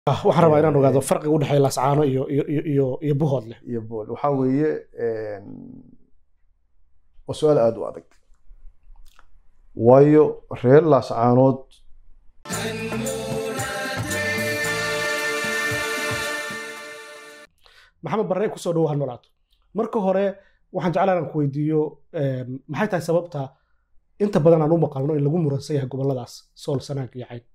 waxaan rabaa inaan ogaado farqiga udhexeeya laascaano iyo iyo iyo iyo iyo buhoodle iyo bool waxaa weeye waa su-aal aada u adag waayo reer laascaanood maxamed barre kusoo dhawo ha noolaato marka hore waxaan jeclaan aan ku weydiiyo maxay tahay sababta inta badan aan u maqalno in lagu muransan yahay goboladaas sool sanaag iyo cayn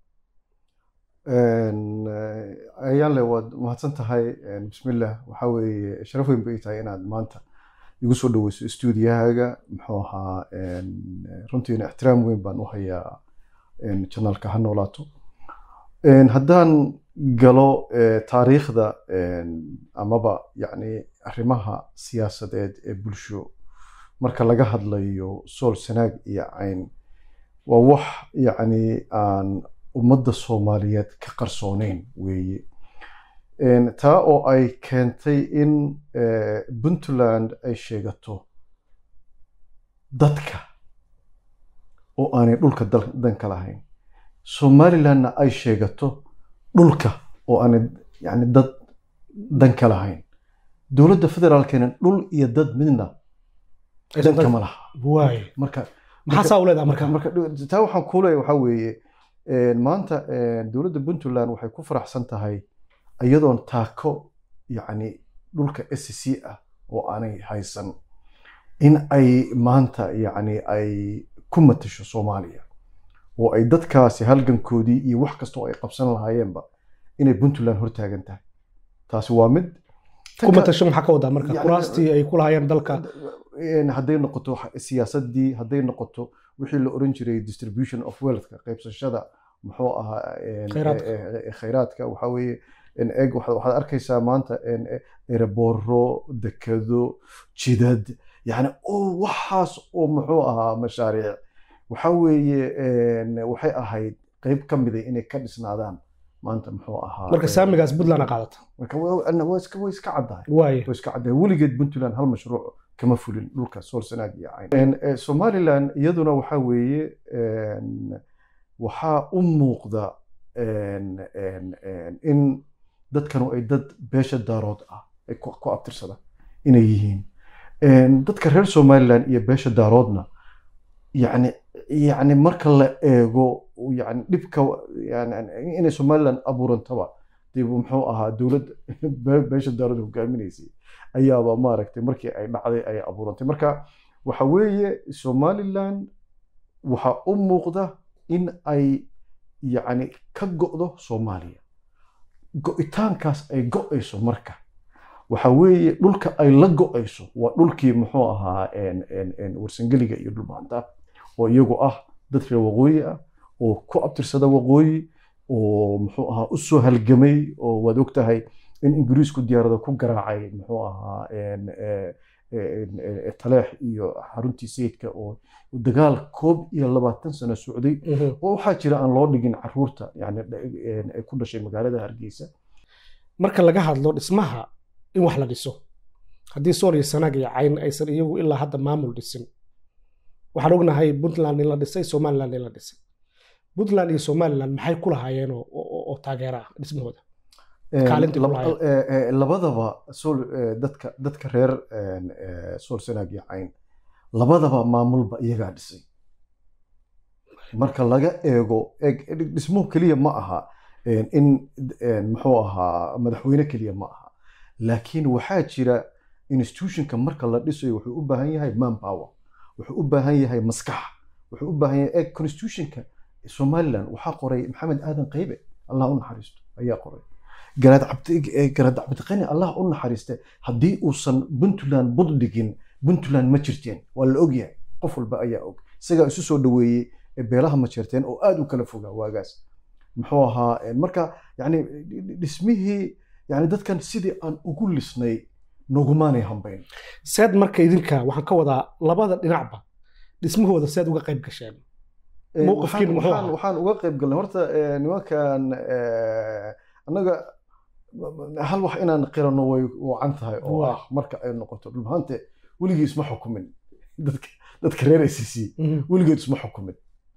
ayaanle waad mahadsan tahay bismillah waxaa weeye sharaf weyn bay tahay inaad maanta igu soo dhaweyso stuudiyahaaga muxuu ahaa runtiina ixtiraam weyn baan u hayaa janaalka ha noolaato haddaan galo taariikhda amaba yacni arrimaha siyaasadeed ee bulsho marka laga hadlayo sool sanaag iyo cayn waa wax yacni aan ummadda soomaaliyeed ka qarsooneyn weeye taa oo ay keentay in puntland ay sheegato dadka oo aanay dhulka danka lahayn somalilandna ay sheegato dhulka oo aanay yani dad danka lahayn dowladda federaalkeena dhul iyo dad midna danka ma laha waay marka maxaa saa u leedaha marka marka taa waxaan kuu leeyahay waxaa weeye maanta dowladda puntland waxay ku faraxsan tahay iyadoon taako yacni dhulka s c ah oo aanay haysan in ay maanta yacni ay ku matasho soomaaliya oo ay dadkaasi halgankoodii iyo wax kasta oo ay qabsan lahaayeenba inay puntland hortaagan tahay taasi waa mid ku matasho maxaa ka wadaa marka Yani- kuraastii ay ku lahaayeen dalka hadday noqoto siyaasadii hadday noqoto wixii la oran jiray distribution of wealthka qaybsashada muxuu ahaa een, Khayraadka. eh, eh, khayraadka waxaa weeye een, eeg waxaad waxaad arkaysaa maanta een, eh, ereboro dekado jidad yani oo waxaas oo muxuu ahaa mashaariic waxaa weeye een, waxay ahayd qayb ka mida inay ka dhisnaadaan maanta muxuu ahaa marka een, saamigaas puntland a qaadata marka waa waa iska way iska caddahay waay way iska caddahay weligeed puntland hal mashruuc kama fulin dhulka sool sanaag iyo cayn Eh, somaliland iyaduna waxaa weeye een, waxaa u muuqda een, een, een, in dadkanu ay dad beesha daarood ah ay ku ku abtirsada inay yihiin Een, dadka reer somaliland iyo beesha daaroodna yani yani marka la eego yani dhibka yani inay somaliland abuurantaba dib muxuu ahaa dowlad be- beesha daarood hogaaminaysay ayaaba maaragtay markii ay dhacday ay abuurantay marka waxa weeye somaliland waxa u muuqda in ay yacni ka go'do soomaaliya go'itaankaas ay go'ayso marka waxa weeye dhulka ay la go'ayso waa dhulkii muxuu ahaa een- een- een warsangeliga iyo dhulmaanta oo iyagu ah dad reer waqooyi ah oo ku abtirsada waqooyi oo muxuu ahaa u soo halgamay oo waad ogtahay in ingiriisku diyaarada ku garaacay muxuu ahaa een, ee, een, ee, taleex iyo xaruntii sayidka oo dagaal koob iyo labaatan sano socday Mhm. oo waxaa jira aan loo dhigin caruurta yani een, ee ku dhashay magaalada hargeysa marka laga hadlo dhismaha in wax la dhiso haddii sool iyo sanaag iyo cayn aysan iyagu ilaa hadda maamul dhisin waxaan ognahay puntland in la dhisay somaliland in la dhisay puntland iyo somaliland maxay ku lahaayeen oo- oo oo taageera ah dhismahooda Kaalintii Lab- ku lahayd. ee, ee, labadaba sool ee, dadka dadka reer een, ee, sool sanaag iyo cayn labadaba maamulba iyagaa dhisay marka laga eego eeg dhismuhu keliya ma aha een, in een, muxuu ahaa madaxweyne keliya ma aha laakiin waxaa jira institutionka marka la dhisayo wuxuu u baahan yahay manpower wuxuu u baahan yahay maskax wuxuu u baahan yahay eeg constitutionka somaliland waxaa qoray maxamed aadan qaybe allah u naxariisto ayaa qoray garaad cabdi eh, garaad cabdiqani allah u naxariiste haddii uusan puntland bud dhigin puntland ma jirteen waa la ogyahay qof walba ayaa og isagaa isu soo dhaweeyey ee beelaha ma jirteen oo aad u kala fogaa waagaas muxuu ahaa eh, marka yani dhismihii yani dadkan sidii aan ugu lisnay nogumaanay hambayn seed marka idinka waxaan ka wadaa labada dhinacba dhismahooda seed uga qayb gasheen Eh, Mowqifkiin waxaan- muxuu waxaan- ahaa? waxaan uga qayb galnay horta eh, nimankan eh, annaga hal wax inaan qirano way wacan tahay oo Waa. ah marka ay noqoto dhulmahaante weligii isma xukumin dadka dadka reer ACC Mhm. weligeed isma xukumin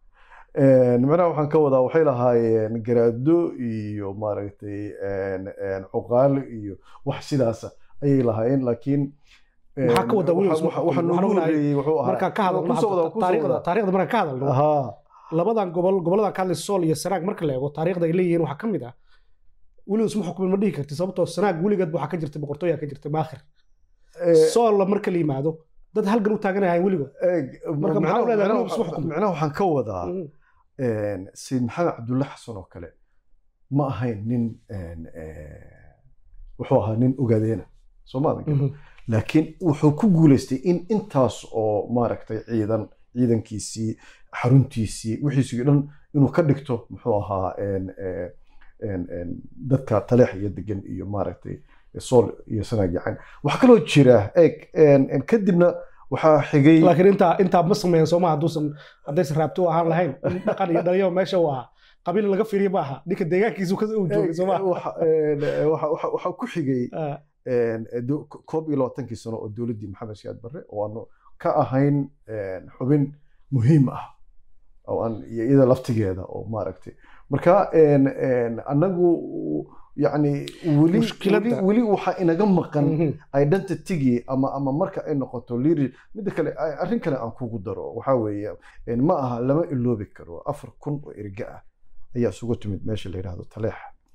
Een, macnaha waxaan ka wadaa waxay lahaayeen garaado iyo maaragtay een, een, cuqaalo iyo wax sidaasa ayay lahaayeen laakiin een, Maxaa ka wadaa Williams? waxa- waxa- waxa Waxaan noogu ognahay horeeyey wuxuu ahaa markaan ka hadalno Kusoo wadaa, hadda kusoo taariikhda wadaa. taariikhda markaan ka hadalno Ahaa. labadan gobol goboladan ka hadlay sool iyo sanaag marka la eego taariikhda ay leeyihiin waxaa ka mid ah weligus ma xukumin ma dhihi karti sababtoo sanaag weligeed waxaa ka jirtay boqortooyaa ka jirtay maakhir Ee, soolla marka la yimaado dad halgan u taaganayahay weligood eeg, Marka maxaa macnaha- u leedahay macnaha Williams waxa- wax xukumo? macnaha waxaan ka wadaa Mhm. een, sayid maxamed cabdulle xasan oo kale ma ahayn nin een, ee, wuxuu ahaa nin ogaadeena soomaali Mhm. laakiin wuxuu ku guuleystay in intaas oo maaragtay ciidan ciidankiisii xaruntiisii wixiisii dhan inuu ka dhigto muxuu ahaa een, ee, een, een, dadka taleex iyo degan iyo maaragtay sool iyo sanaag yacan waxaa kaloo jira eeg een, een, kadibna waxaa xigay laakiin intaa intaa ma sameeyan sooma hadduusan haddaysan raabto u ahaan lahayn in dhaqan iyo dhalinyaro meesha uu ahaa qabiil laga fiiriyo ma aha ninka deegaankiisu ka uu joogay sooma waxa een, waxa- waxa- waxaa ku xigay een, do- koob iyo labaatankii sano oo dowladdii maxamed siyaad barre oo aanu ka ahayn een, xubin muhiim ah oo aan iyo iyada laftigeeda oo maaragtay marka een, een, annagu yacni weli Mushkiladda. weli- weli waxaa inaga maqan identitygii ama ama marka ay noqoto leader midda kale a- arrin kale aan kugu daro waxaa weeye een, ma aha lama iloobi karo afar kun oo erga ah ayaa isugu timid meesha la yidhaahdo taleex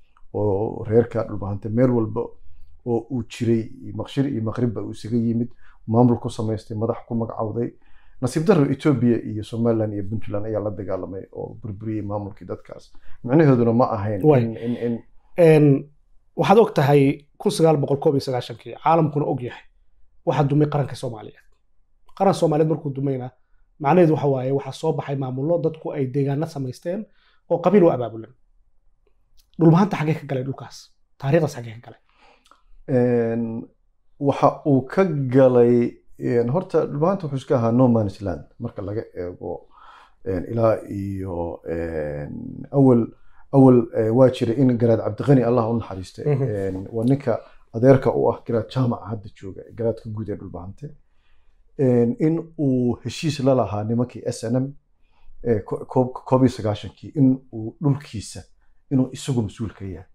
oo reerka dhulbahante meel walba oo uu jiray maqshir iyo maqribba uu isaga yimid maamul ku samaystay madax ku magacawday nasiib darro etoobiya iyo somaliland iyo puntland ayaa la dagaalamay oo burburiyey maamulkii dadkaas micnaheeduna ma ahayn Waay. in in in Een, waxaad og tahay kun sagaal boqol koob iyo sagaashankii caalamkuna og yahay waxaa dumay qaranka soomaaliyeed qaran soomaaliyeed markuu dumayna macnaheedu waxa waaye waxaa soo baxay maamullo dadku ay deegaano samaysteen oo qabiil u abaabulan dhulmahanta xaggee ka galay dhulkaas taariikhdaas xaggee ka galay een, waxa uu ka galay een, horta dhulbahanta wuxuu iska ahaa no man's land marka laga eego een, ilaa iyo een, awal awal eh, waa jiray in garaad cabdiqani allah u naxariistay Mhm. een, waa ninka adeerka u ah garaad jaamaca hadda jooga garaadka guud ee dhulbahante een, in uu heshiis la lahaa nimankii s n m eh, ko- koob koob iyo sagaashankii in uu dhulkiisa inuu isagu mas-uul ka yahay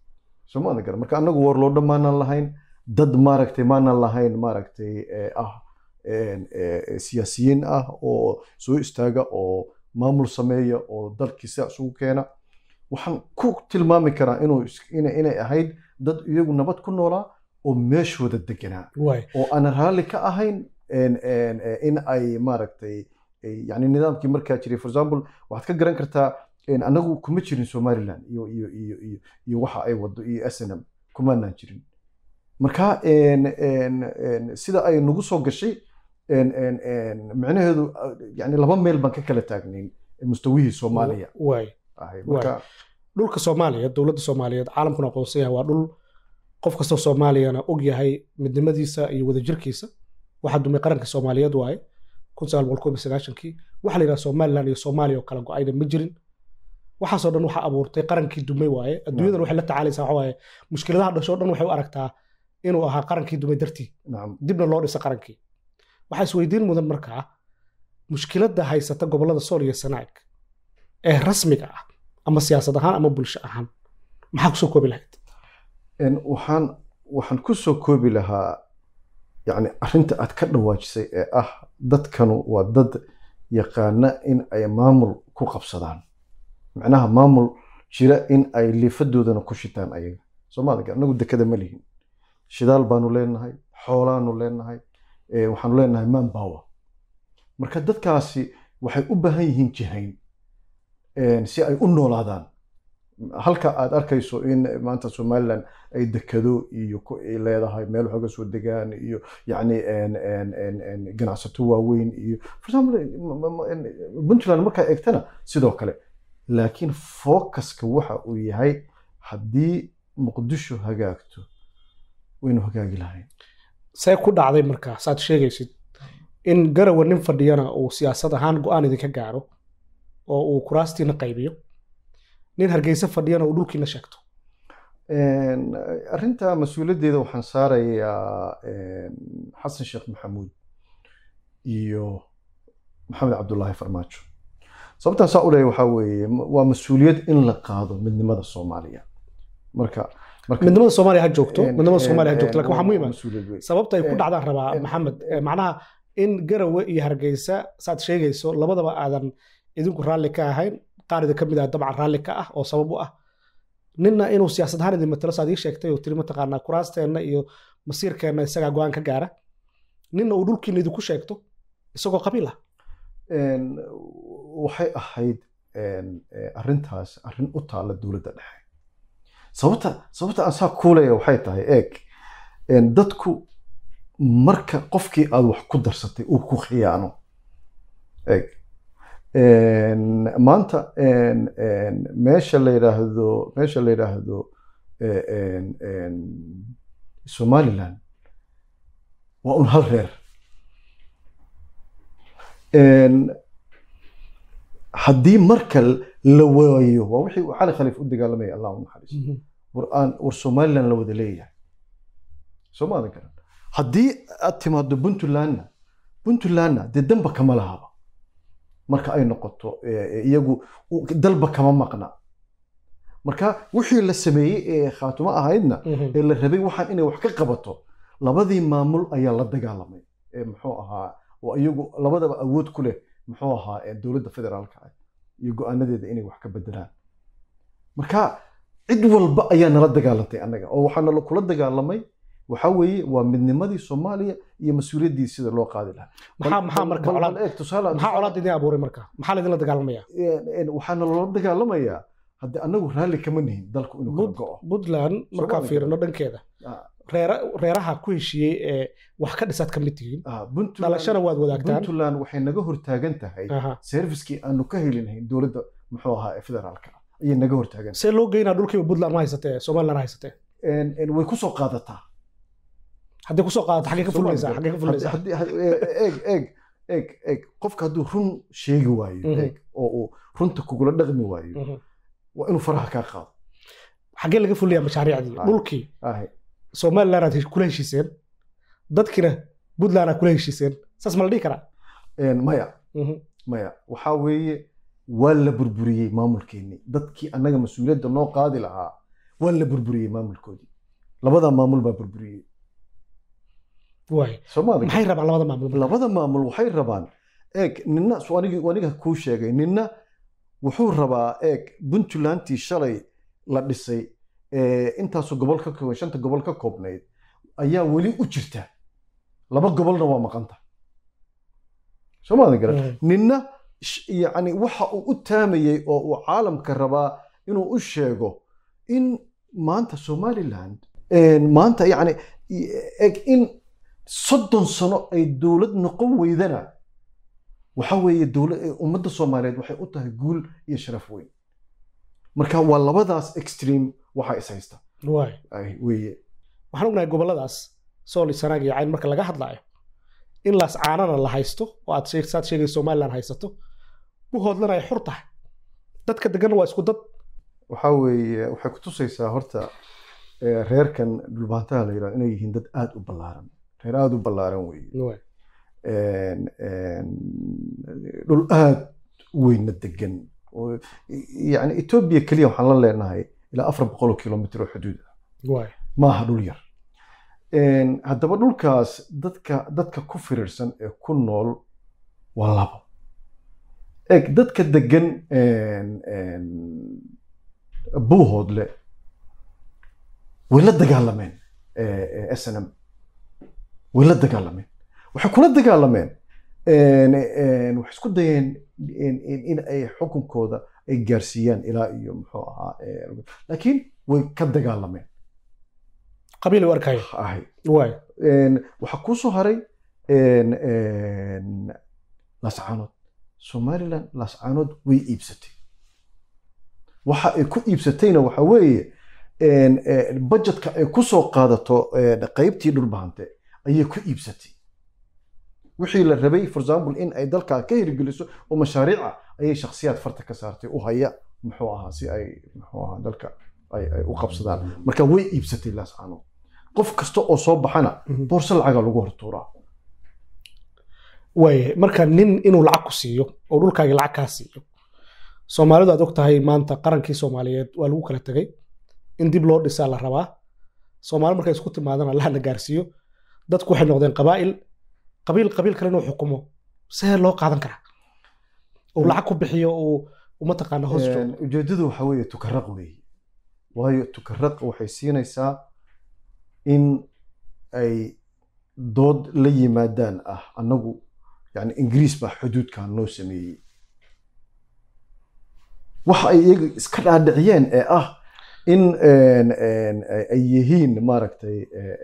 soo ma garan marka anagu warloodha maanan lahayn dad maaragtay maanan lahayn maaragtay eh, ah een, eh, siyaasiyiin ah oo soo istaaga oo maamul sameeya oo dalkii sidaa isugu keena waxaan ku tilmaami karaa inuu is- ina- inay ahayd dad iyagu nabad ku noolaa oo meeshooda deganaa waay oo aan raalli ka ahayn een- een- ee, in ay maaragtay ay- yani nidaamkii markaa jiray for example waxaad ka garan kartaa een, anagu kuma jirin somaliland iyo iyo iyo iyo iyo waxa ay wado iyo snm kumaanaan jirin marka een, een, een, sida ay nagu soo gashay een, een, een, micnaheedu uh, yani laba meel baan ka kala taagnayn mustawihii soomaaliya waay ahay marka dhulka soomaaliya dowladda soomaaliyeed caalamkuna aqoonsan yahay waa dhul qof kastoo soomaaliyana og yahay midnimadiisa iyo wadajirkiisa waxaa dumay qaranka soomaaliyeed waaye kun sagaal boqol koob iyo sagaashankii waxaa la yidhaha somaliland iyo soomaaliya oo kala go-ayna ma jirin waxaasoo dhan waxaa abuurtay qarankii dumay waaye adduunyadan waxay la tacaalaysaa waxa waaye mushkiladaha dhashoo dhan waxay u aragtaa inuu ahaa qarankii dumay dartii nacam dibna loo dhisa qarankii waxaa isweydiin mudan markaa mushkiladda haysata gobollada sool iyo sanaag ee rasmiga ah ama siyaasad ahaan ama bulsho ahaan maxaa kusoo koobi lahayd een, waxaan waxaan ku soo koobi lahaa yani arrinta aad ka dhawaajisay ee ah dadkanu waa dad yaqaana in ay maamul ku qabsadaan macnaha maamul jira in ay liifadoodana ku shitaan ayaga soomaalika anagu dekada ma lihin shidaal baanu leenahay xoolaanu leenahay eh, waxaanu leenahay manpower marka dadkaasi waxay u baahan yihiin jihayn een, si ay u noolaadaan halka aad arkayso in maanta somaliland ay dekado iyo ku ay leedahay meel waxooga soo degaan iyo yacni een, een, een, een, ganacsato waaweyn iyo for example m- m- m- puntland markaa eegtana sidoo kale laakiin focuska waxa uu yahay haddii muqdisho hagaagto waynu hagaagi lahayn see ku dhacday markaa saad sheegaysid in garawa nin fadhiyana uu siyaasad ahaan go-aan idinka gaaro oo uu kuraastiina qaybiyo nin hargeysa fadhiyana uu dhulkiina sheegto Een, arrinta mas-uuliyaddeeda waxaan saarayaa een, xasan sheekh maxamuud iyo maxamed cabdulaahi farmaajo sababtaan saa u leeyahay waxaa weeye m- waa mas-uuliyad in la qaado midnimada soomaaliya marka marka midnimada soomaaliya ha joogto een- midnimada een- soomaaliya ha joogto een- laakiin waxaa waa- muhiim waa ah mas-uuliyad weyn. sababta ay ku een- dhacdaan rabaa een- maxamed een- Eh, macnaha in garawe iyo hargeysa saad sheegayso labadaba aadan idinku raalli ka ahayn qaar idin ka mid ah dabcan raalli ka ah oo sabab u ah ninna inuu siyaasad ahaan idin matalo saad ii sheegtay oo tiri mataqaanaa kuraasteenna iyo masiirkeenna isagaa go-aan ka gaara ninna uu dhulkiina idinku sheegto isagoo qabiil ah een, waxay ahayd een, eh, arrintaas arrin u taalla dowladda dhexe sababta sababta aan saa kuulaya waxay tahay eeg een, dadku marka qofkii aad wax ku darsatay uu ku khiyaano eeg een, maanta een, een, meesha la yidhaahdo meesha la yidhaahdo eh, een, een, somaliland waa un hal reer een, haddii marka la waayo waa wixii uu cali khaliif u dagaalamaya allah u naxariisto war aan war somaliland la wada leeyahay soo maadan karan haddii aad timaado puntlandna puntlandna dee danba kama lahaba marka ay noqoto eh, iyagu u- dalba kama maqna marka wixii la sameeyey ee khaatumo ahaydna ee la rabay waxaan inay wax ka qabato labadii maamul ayaa la dagaalamay ee muxuu ahaa oo iyagu labadaba awood ku leh muxuu ahaa ee dowladda federaalka ah iyo go-aanadeeda inay wax ka bedelaan marka cid walba ayaa nala dagaalantay annaga oo waxaa nala kula dagaalamay waxaa weeye waa midnimadii soomaaliya iyo mas-uuliyaddii sida loo qaadi lahaa maxaa Bal- maxaa bal- marka bal- colaad bal eeg, tusaale- maxaa colaad idin abuuray marka maxaa laydinla dagaalamaya een- een, waxaa nalala dagaalamayaa hadde annagu raalli kama nihin dalku inuu kala Bud- go'o puntland markaan Soomaaliya. fiirino dhankeeda Ah, reera- reeraha ku heshiiyey ee wax ka dhisaad ka mid tihiin ah, Puntland- dhalashana waad wadaagtaan puntland waxay naga hortaagan tahay Aha. servicekii aanu ka heli lahayn dowladda muxuu ahaa ee federaalka ah ayay naga hortaagan see loo geynaa dhulkiiba puntland ma haysatee somaliland haysatee Een- een way kusoo qaadataa haddii kusoo qaadato xaggee ka fulinaysaa xaggee ka fulinaysaa Haddii- haddii- eeg eeg eeg eeg qofka hadduu run sheegi waayo Mhm. eeg oo uu runta kugula dhaqmi waayo Mhm. waa inuu faraha kaa qaado xaggee laga fulinayaa mashaariicdii Ah. dhulkii Ahe. somaliland aad hesh- kula heshiiseen dadkiina puntland aad kula heshiiseen saas ma la dhihi karaa Een, maya Mhm. maya waxaa weeye waa la burburiyey maamulkeennii dadkii annaga mas-uuliyadda noo qaadi lahaa waa la burburiyey maamulkoodii labadaa maamul baa burburiyey waay soomaaliya maxay rabaan labada maamul labada maamul waxay rabaan eeg nina soo anigi aniga kuu sheegay nina wuxuu rabaa eeg puntlandtii shalay la dhisay ee intaasoo gobol ka kooban shanta gobol ka koobnayd ayaa weli u jirta laba gobolna waa maqanta soo maadan garan Mhm. nina sh- yacni waxa uu u taamayey oo uu caalamka rabaa inuu u sheego in maanta somaliland een, maanta yacni i- eg in soddon sano ay dowlad noqon weydana waxa weeye dowla- eh, ummadda soomaaliyeed waxay u tahay guul iyo sharaf weyn marka waa labadaas extreme waxa is haysta waay ay weeye waxaan ognahay goboladaas sool iyo sanaag iyo cayn marka laga hadlaayo in laas caanana la haysto oo aad sheeg- saad sheegay somaliland haysato u hoodlana ay xur tahay dadka deganna waa isku dad waxa weeye waxay ku tusaysaa horta eh, reerkan dhulbaantaha la yidhahdo inay yihiin dad aada u ballaaran reer aada u ballaaran weeye Waay. een- een, dhul aada u weyna degan oo yani etoobiya keliya waxaan la leenahay ilaa afar boqol oo kilomitr oo xuduud ah waay maaha dhul yar Een, haddaba dhulkaas dadka dadka ku firirsan ee ku nool waa labo eg dadka degan een, een, buuhoodle way la dagaalameen eh, eh, snm way la dagaalameen waxay kula dagaalameen een, een, waxay isku dayeen in- in in ay xukunkooda ay gaarsiiyaan ilaa iyo muxuu ahaa eh, laakiin way ka dagaalameen qabiil u arkaya ahay waay Een, waxaa kuu soo haray een, een, laascaanood somaliland laascaanood way iibsatay waxa ay ku iibsatayna waxa weeye een, een, budgetka ay ku soo qaadato een, qaybtii dhulbahante ayay ku iibsatay wixii la rabay for example in ay dalkaa ka hirgeliso oo mashaariica ayay shakhsiyaad farta ka saartay u haya muxuu ahaa si ay muxuu ahaa dalka ay ay u qabsadaan marka way iibsatay laascaanood qof kasta oo soo baxana Mhm. boorso lacaga lagu hortuuraa waay marka nin inuu lacag ku siiyo oo dhulkaagii lacag kaa siiyo soomaalidu aad og tahay maanta qarankii soomaaliyeed waa lagu kala tegay in dib loo dhisaa la rabaa soomaali markay isku timaadana lahana gaarsiiyo dadku waxay noqdeen qabaa'il qabiil qabiil kale inuu xukumo see loo qaadan karaa uu lacag ku bixiyo uu mataqaana hoos joogo ujeedadu waxa weeye tukaraq weeye waayo tukaraq waxay siinaysaa in ay dood la yimaadaan ah annagu yani ingiriis baa xuduudkan noo sameeyey waxa ay iyaga iska dhaadhiciyeen ee ah in ay yihiin maaragtay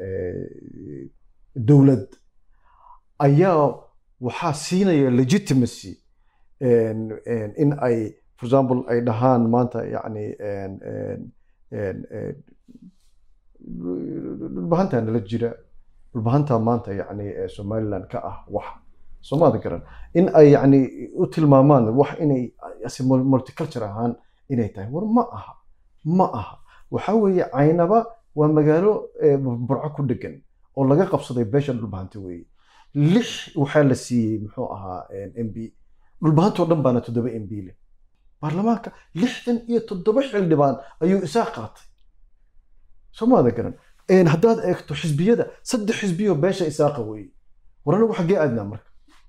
dowlad ayaa waxaa siinaya legitimacy in ay for example ay dhahaan maanta yani dhulbahantaa nala jira dhulbahantaa maanta yani somaliland ka ah wax soomaada garan in ay yani u tilmaamaan wax inay multiculture ahaan inay tahay war ma aha ma aha waxa weeye caynaba waa magaalo burco ku dhegan oo laga qabsaday beesha dhulbahanta weeye lix waxaa la siiyey muxuu ahaa m b dhulbahantoo dhan baana toddoba m b leh baarlamaanka lixdan iyo toddoba xildhibaan ayuu isaa qaatay soomaada garan haddaad eegto xisbiyada saddex xisbiyoo beesha isaaqa weeye war anagu xaggee aadnaa marka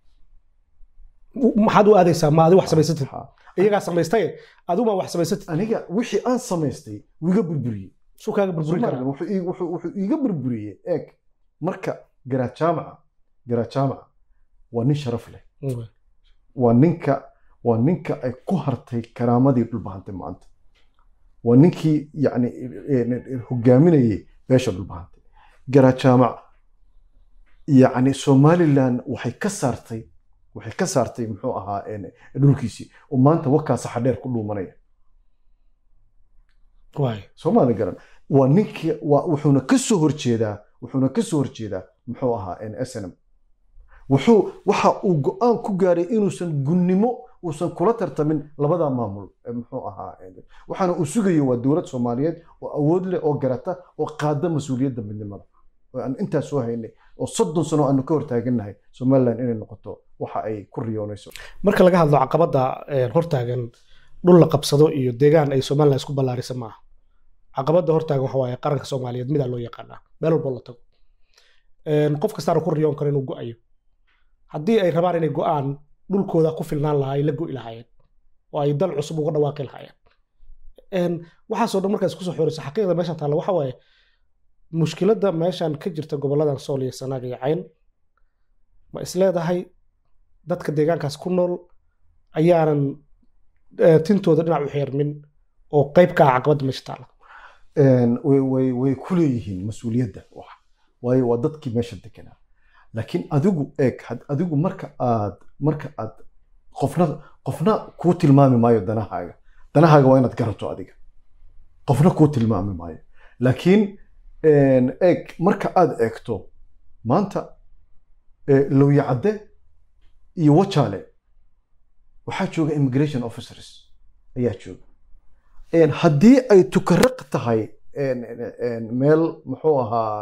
maxaad u aadaysaa ma adi wax samaysatid iyagaa samaystay adigu maa wax samaysatid aniga wixii aan samaystay wuu iga burburiyey suu kaaga burburin karaa wuxuu iga burburiyey eeg marka garaad jaamaca garaad jaamaca waa nin sharaf leh waa ninka waa ninka ay ku hartay karaamadii dhulbahantay maanta waa ninkii yani hogaaminayay beesha dhulbahantay garaad jaamac yani somaliland waxay ka saartay waxay ka saartay muxuu ahaa dhulkiisii oo maanta wakaasa xadheer ku dhuumanaya soomaali garan waa ninkii wuxuuna ka soo horjeedaa wuxuuna ka soo horjeedaa muxuu ahaa snm wuxuu waxa uu go-aan ku gaaray inuusan gunnimo uusan kula tartamin labada maamul muxuu ahaa waxaana uu sugayo waa dowlad soomaaliyeed oo awood leh oo garata oo qaada mas-uuliyadda midnimada oo aan intaa soo haynay oo soddon sano aanu ka hortaagannahay somaliland inay noqoto waxa ay ku riyoonayso marka laga hadlo caqabadda hortaagan dhul la qabsado iyo deegaan ay somaliland isku ballaarisa maaha caqabadda hortaagan waxa waaye qaranka soomaaliyeed midaa loo yaqaanaa meel walbo la tago qof kastaana ku riyoon karo inuu go-ayo haddii ay rabaan inay go-aan dhulkooda ku filnaan lahaa ay la go'i lahaayeen oo ay dal cusub uga dhawaaqi lahaayeen waxaasoo dhan markaas kusoo xoreyso xaqiiqda meeshan taalla waxa waaye mushkiladda meeshan ka jirta gobolladan sool iyo sanaag iyo cayn ma isleedahay dadka deegaankaas ku nool ayaanan tintooda dhinac u xeermin oo qayb ka ah caqabadda meesha taalla way ku leeyihiin mas-uuliyadda waayo waa dadkii meesha deganaa laakiin adigu eeg adigu marka aad marka aad qofna qofna kuu tilmaami maayo danahaaga danahaaga waa inaad garato adiga qofna kuu tilmaami maayo laakiin eeg marka aad eegto maanta lowyacadde iyo wajaale waxaa jooga immigration officers ayaa jooga haddii ay tukaraq tahay meel muxuu ahaa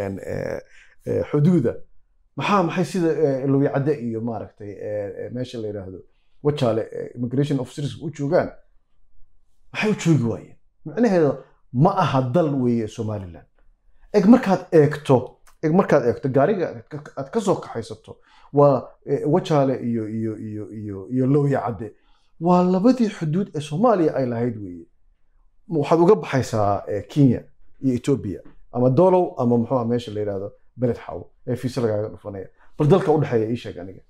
xuduuda maxaa maxay sida lowyacadde iyo maaragtay meesha la yidhaahdo wajaale immigration officers u joogaan maxay u joogi waayeen micnaheeda ma aha dal weeye somaliland eg markaad eegto eg markaad eegto gaariga aad ka soo kaxaysato waa wajaale iyo iyo iyo iyo iyo lowyacadde waa labadii xuduud ee soomaaliya ay lahayd weeye waxaad uga baxaysaa kenya iyo etoobiya ama dolow ama muxuu meesha la yidhahdo beled xaw ee fiise lagaaga dhufanaya bal dalka udhexeeya ii sheeg aniga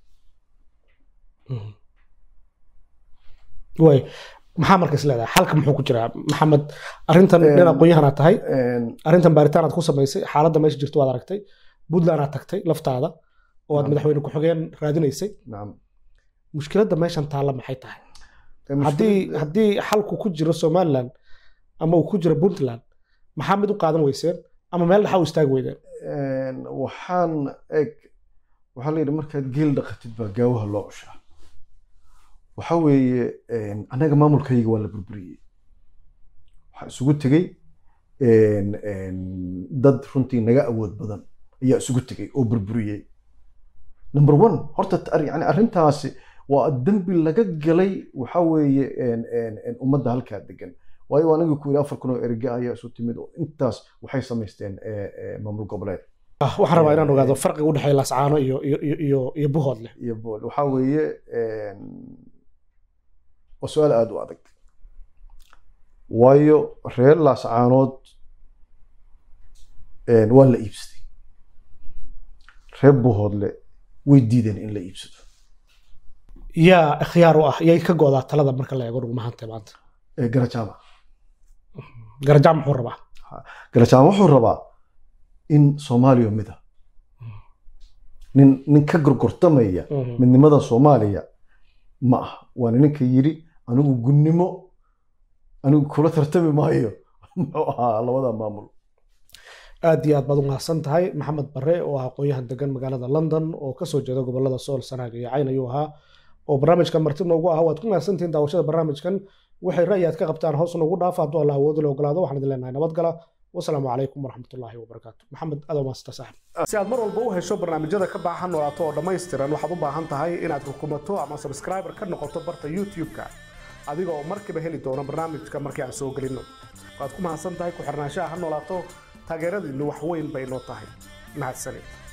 way maxaa marka is leedahay xalka muxuu ku jiraa maxamed arrintan nin aqoon-yahanaa tahay arrintan baaritaan aad ku samaysay xaaladda meesha jirto waad aragtay puntland aad tagtay laftaada oo aad madaxweyne ku-xigeen raadinaysay mushkiladda meeshan taalla maxay tahay haddii haddii xalku ku jiro somaliland ama uu ku jiro puntland maxaa mid u qaadan weyseen ama meel dhaxa u istaagi weydeen waxaan eg waxaa la yidhi markaad geel dhaqatid baa gaawaha loo cushaa waxa weeye annaga maamulkayga waa la burburiyey waxaa isugu tegey dad runtii naga awood badan ayaa isugu tegey oo burburiyey number one horta yani arrintaasi waa dembi laga galay waxa weeye een, een, een, ummadda halkaa degan waayo aniga ku yidhi afar kun oo erge ayaa isu timid oo intaas waxay samaysteen eh, eh, maamul goboleed Ah, waxaan rabaa inaan ogaado farqiga u dhexeeya laascaano iyo iyo iyo iyo iyo buhoodle iyo bool waxaa weeye een, waa su-aal aada u adag waayo reer laascaanood een, waa la iibsaday reer buhoodle way diideen in la iibsado yaa ikhyaar u ah yay ka go'daa talada marka la eego dhugmahanta maanta ee garajaama garajaam muxuu rabaa garajaama wuxuu rabaa in soomaaliya mida nin nin ka gorgortamaya midnimada soomaaliya ma ah waana ninka yidhi anigu gunnimo anigu kula tartami maayo muxuu ahaa labada maamul aad iyo aad baad u mahadsan tahay maxamed bare oo ah aqoon-yahan degan magaalada london oo kasoo jeeda gobolada sool sanaag iyo cayn ayuu ahaa oo barnaamijka marti noogu ahaa waad ku mahadsantihiin daawashada barnaamijkan waxay ra'yi aad ka qabtaan hoos noogu dhaafa hadduu allah awoodi la ogolaado waxaan idin leenahay nabadgala wasalaamu calaykum waraxmatullaahi wabarakaatu maxamed adoo maasta saaxib si aad mar walba u hesho barnaamijyada ka baahan noolaato oo dhammaystiran waxaad u baahan tahay inaad rukumato ama subscriber ka noqoto barta youtube-ka adiga oo markiiba heli doona barnaamijka markii aan soo gelinno waad ku mahadsan tahay ku xirnaanshaha ha noolaato taageeradiinnu wax weyn bay noo tahay mahadsanid